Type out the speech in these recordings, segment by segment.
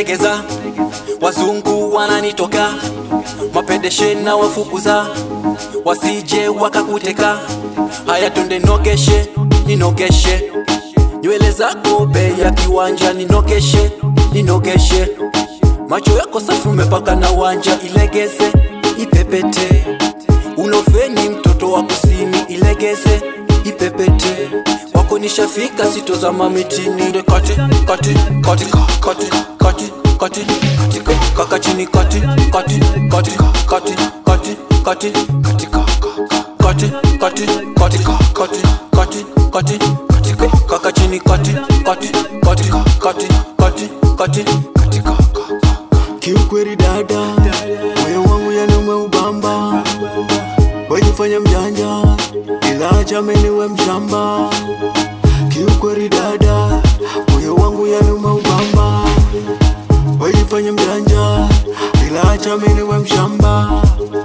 legeza, wazungu wananitoka, mapedeshe na wafukuza, wasije wakakuteka. Haya twende nogeshe, ninogeshe nywele zako bei ya kiwanja, ninogeshe, ninogeshe macho yako safi umepaka na wanja, ilegeze ipepete, unofeni mtoto wa kusini, ilegeze ipepete, wako nishafika, sitozama mitini, Nde kati kati kati ka- kati kati kati kati ka- kaka chini kati kati kati ka- kati kati kati kati ka- ka- ka- kati kati kati ka- kati kati kati kati ka- kaka chini kati kati kati ka- kati kati kati kati ka- ka- ka- Kiukweli dada, moyo wangu yani umeubamba, wajifanya mjanja, ila acha mimi niwe mshamba. Kiukweli dada, moyo wangu yani umeubamba, wajifanya mjanja, ila acha mimi niwe mshamba.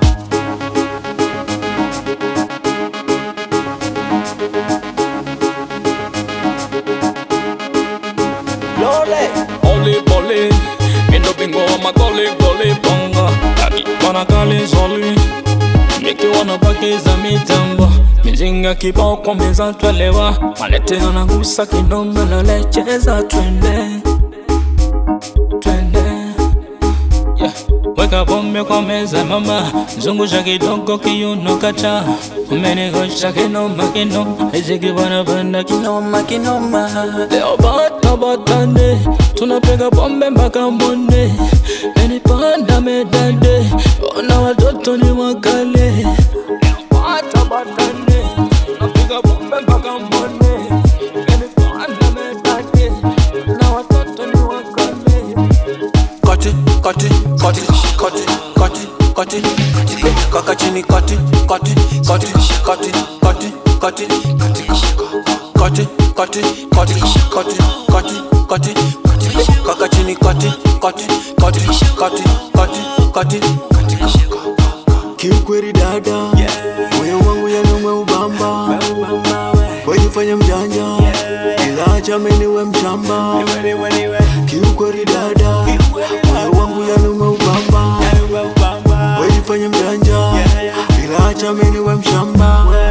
Oli poli, mindo bingo wa magoli goli bongo Taki wana kali zoli Miki wanabakiza mitambo Mizinga kibao kwa meza twelewa Malete anagusa kinombe lele cheza twende Twende yeah. Weka pombe kwa meza mama Zungusha kidogo kiuno kacha Umenigosha kinoma kinoma Iziki wanapenda kinoma kinoma Leo bata batande Tunapiga pombe mpaka mbone Menipanda medande Ona watoto ni wakale Leo bata batande Tunapiga pombe mpaka mbone Menipanda medande Ona watoto ni wakale kati kati kati kati kati kati kati kaka chini kati kati kati kati kati kati kati kati kati kati kati kati kati kati kaka chini kati kati kati kati kati kati kati Kiukweli dada, moyo wangu yani umeubamba, wajifanya mjanja, ila acha mimi niwe mshamba. Kiukweli dada, moyo wangu yani umeubamba, wajifanya mjanja, ila acha mimi niwe mshamba.